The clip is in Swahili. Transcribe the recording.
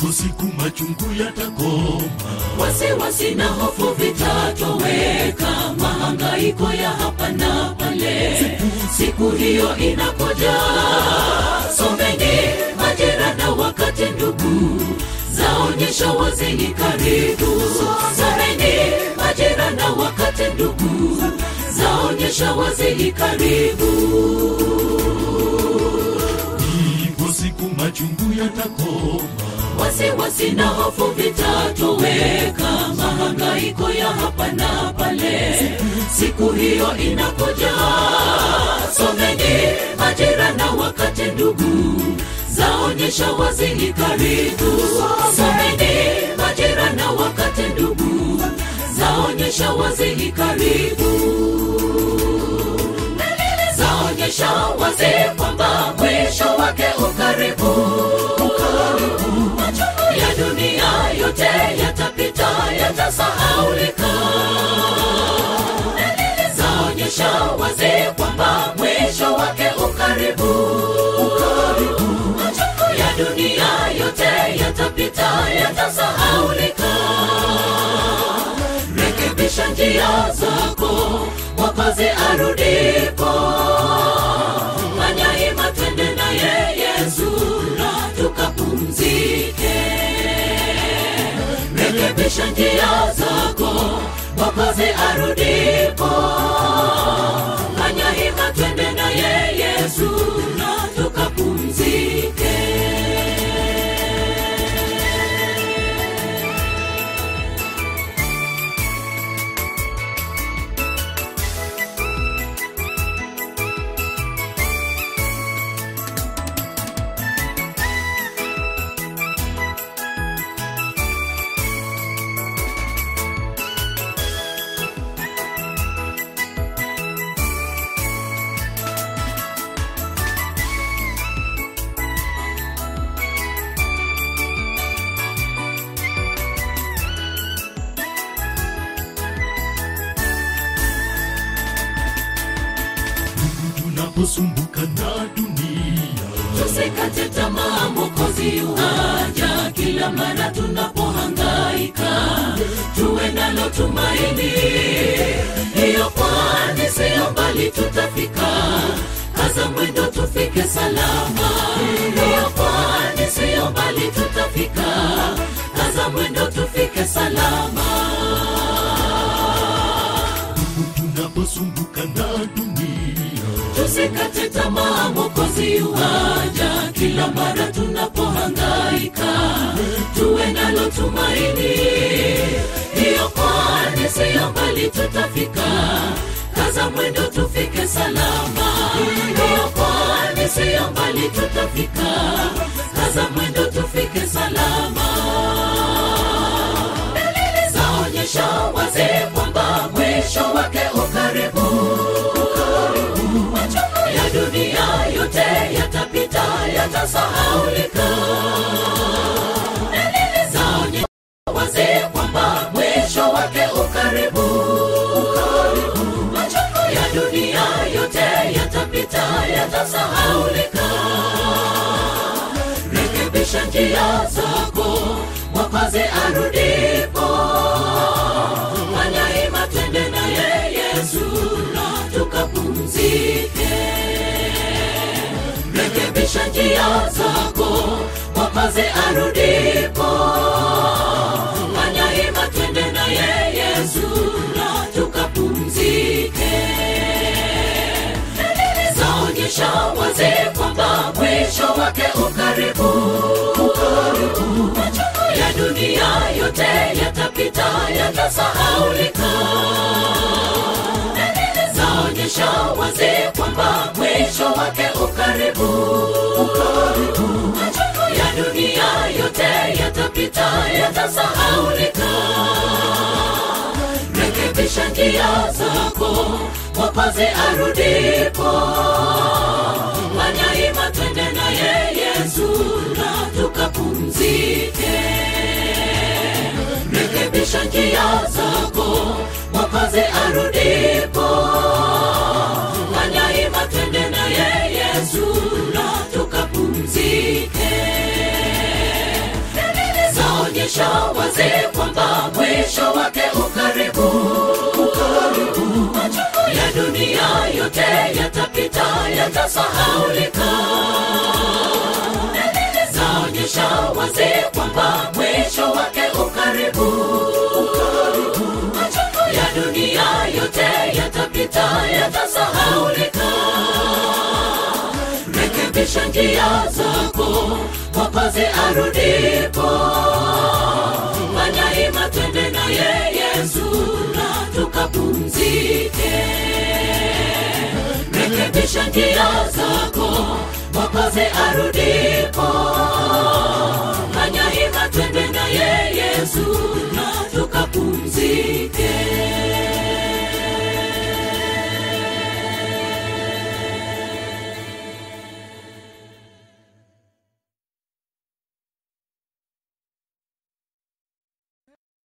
ipo siku machungu yatakoma wasiwasi na hofu vitatoweka mahangaiko ya hapa na pale siku hiyo inakuja someni majira na wakati ndugu zaonyesha wazini karibu someni majira na wakati ndugu zaonyesha wazini karibu ipo siku machungu yatakoma wasiwasi na hofu vitatoweka mahangaiko ya hapa na pale siku hiyo inakuja someni majira na wakati ndugu zaonyesha wazini karibu someni majira na wakati ndugu zaonyesha wazini karibu zaonyesha wazi kwamba mwisho wake ukaribu machungu ya dunia yote yatapita yatasahaulika dalili zaonyesha wazi kwamba mwisho wake ukaribu machungu ya dunia yote yatapita yatasahaulika rekebisha njia zako mwokozi arudipo fanya hima twende naye yesu na tukapumzike rekebisha njia zako mwokozi arudipo fanya hima twende naye yesu na tukapumzike tunaposumbuka na dunia tusikate tamaa mokozi uhaja kila mara tunapohangaika tuwe nalo tumaini hiyo kwani siyo mbali tutafika kaza mwendo tufike salama hiyo kwani siyo mbali tutafika kaza mwendo tufike salama tunaposumbuka na dunia tusikate tamaa mokozi uhaja kila mara tunapohangaika tuwe nalo tumaini hiyo kwani siyo mbali tutafika kaza mwendo tufike salama hiyo kwani siyo mbali tutafika kaza mwendo tufike salama dalili zaonyesha wazi kwamba mwisho wake ukaribu machungu ya dunia yote yatapita yatasahaulika dalili zaonyesha wazi kwamba mwisho wake ukaribu machungu ya dunia yote yatapita yatasahaulika rekebisha njia zako mwokozi arudipo fanya hima twende naye yesu na tukapumzike rekebisha njia zako mwokozi arudipo fanya hima twende naye yesu na tukapumzike dalili zaonyesha wazi kwamba mwisho wake ukaribu machungu ya dunia yote yatapita yatasahaulika dalili zaonyesha wazi kwamba mwisho wake ukaribu machungu ya dunia yote yatapita yatasahaulika rekebisha njia zako mwokozi arudipo fanya hima twende naye yesu na tukapumzike rekebisha njia zako mwokozi arudipo fanya hima twende naye yesu na tukapumzike dalili mwisho wake ukaribu machungu ya dunia yote yatapita yatasahaulika dalili zaonyesha wazi kwamba mwisho wake ukaribu machungu ya dunia yote yatapita yatasahaulika rekebisha njia zako mwokozi arudipo fanya hima twende naye yesu na tukapumzike rekebisha njia zako mwokozi arudipo